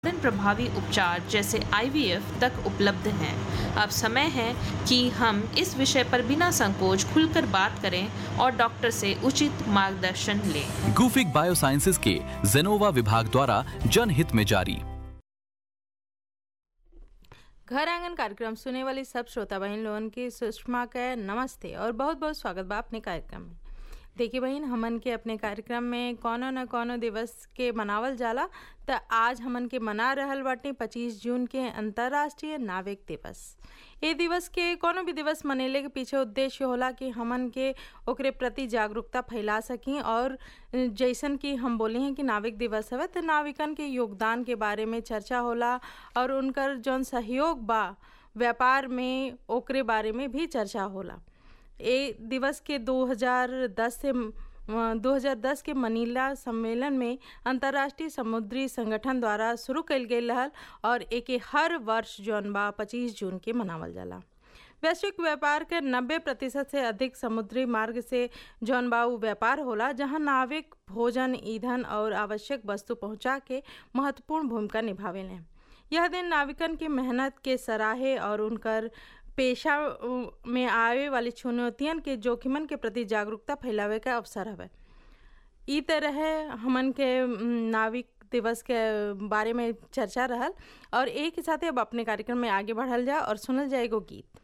उत्पादन प्रभावी उपचार जैसे आईवीएफ तक उपलब्ध हैं अब समय है कि हम इस विषय पर बिना संकोच खुलकर बात करें और डॉक्टर से उचित मार्गदर्शन लें गुफिक बायोसाइंसेज के जेनोवा विभाग द्वारा जनहित में जारी घर आंगन कार्यक्रम सुने वाली सब श्रोता बहन लोगन की सुषमा का नमस्ते और बहुत बहुत स्वागत बा अपने कार्यक्रम में देखिए बहन हमन के अपने कार्यक्रम में कोनो न कोनो दिवस के मनावल जाला त आज हमन के मना रहल बाटे 25 जून के अंतर्राष्ट्रीय नाविक दिवस ये दिवस के कोनो भी दिवस मनेले के पीछे उद्देश्य होला कि हमन के ओकरे प्रति जागरूकता फैला सकी और जैसन कि हम बोले हैं कि नाविक दिवस हवे तो नाविकन के योगदान के बारे में चर्चा होला और उनकर जौन सहयोग बा व्यापार में ओकरे बारे में भी चर्चा होला ए दिवस के 2010 से 2010 के मनीला सम्मेलन में अंतर्राष्ट्रीय समुद्री संगठन द्वारा शुरू कल गई रहल और एके हर वर्ष जौन बा 25 जून के मनावल जाला वैश्विक व्यापार के 90 प्रतिशत से अधिक समुद्री मार्ग से जौन बा उ व्यापार होला जहां नाविक भोजन ईंधन और आवश्यक वस्तु पहुंचा के महत्वपूर्ण भूमिका निभावेले यह दिन नाविकन की मेहनत के सराहे और उनकर पेशा में आवे वाली चुनौतियन के जोखिमन के प्रति जागरूकता फैलावे का अवसर हवे ई तरह हमन के नाविक दिवस के बारे में चर्चा रहल और एक ही साथ अब अपने कार्यक्रम में आगे बढ़ल जा और सुनल जाएगो गीत